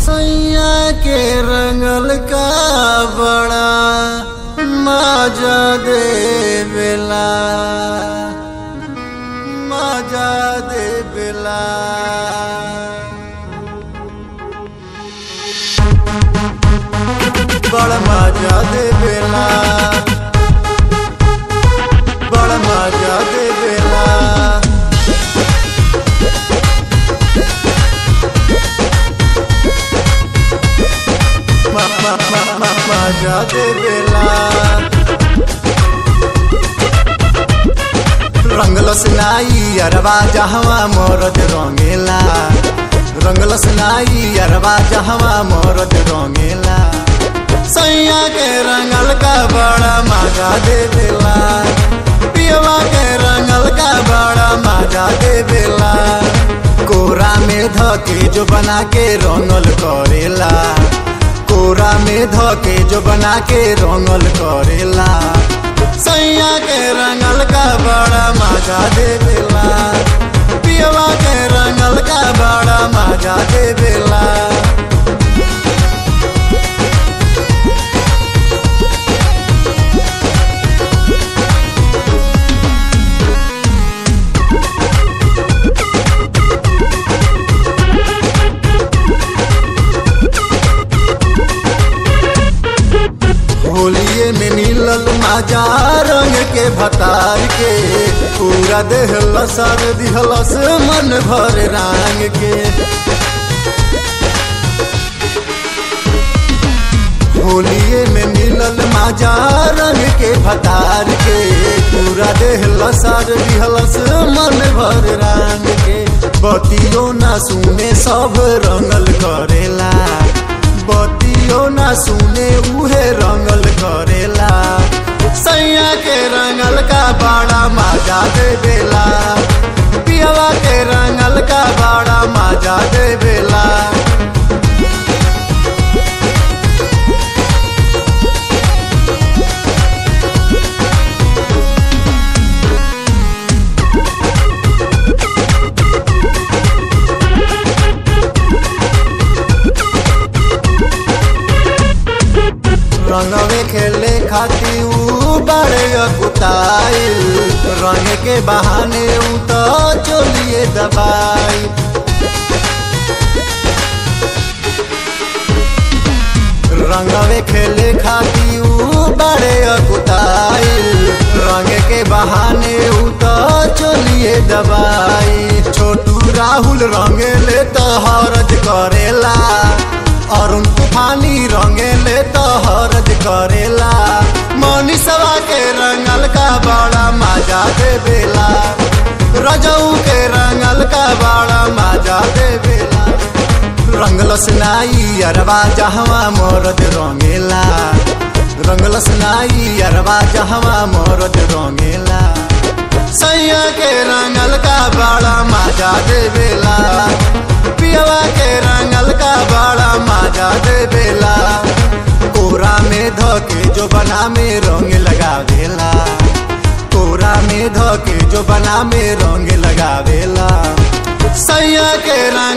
सैया के रंगल का बड़ा मजा दे बेला मजा दे बेला बड़ा मजा दे बेला बड़ा मजा दे बेला मा मा मा मा मजा दे बेला रंगलस नाई अरबा जहवा मोरत रंगेला रंगलस नाई अरबा जहवा मोरत रंगेला सैया के रंगल का बड़ा मजा दे बेला पियवा के रंगल का बड़ा मजा दे बेला कोरा में धके जो बना के रंगल करेला कोरा में धके जो बना के रंगल करेला सैया के रंगल का बड़ा मजा दे बेला पियवा के रंगल का बड़ा मजा दे बेला होलिए में मिलल माजा रंग के भतार के पूरा देह लसर दिहलस मन भर रंग के होलिए में मिलल माजा रंग के भतार के पूरा देह लसर दिहलस मन भर रंग के बतियो ना सुने सब रंगल करेला बतियो ना सुने उहे रंगल करेला सैया के रंगल का बड़ा मजा दे बेला पियवा के रंगल का बड़ा मजा दे बेला रंगवे खेले खाती ऊ बड़े अकुताइल रंग के बहाने ऊ तो चोलिए दबाई रंगवे खेले खाती ऊ बड़े अकुताइल रंग के बहाने ऊ तो चोलिए दबाई छोटू राहुल रंगेले तो हरज करेला अरुण तूफानी रंगेले तो हरज करेला मनीषवा के रंगल का बड़ा मजा दे बेला रजऊ के रंगल का बड़ा मजा दे बेला रंगलस नाई अरबा जहवा मोरद रंगेला रंगलस नाई अरबा जहवा मोरद रंगेला सैया के रंगल का बड़ा मजा दे बेला पियवा के रंगल का बड़ा मजा दे बेला कोरा में धके जो बना में रंग लगा देला कोरा में धके जो बना में रंग लगा देला सैया के रंग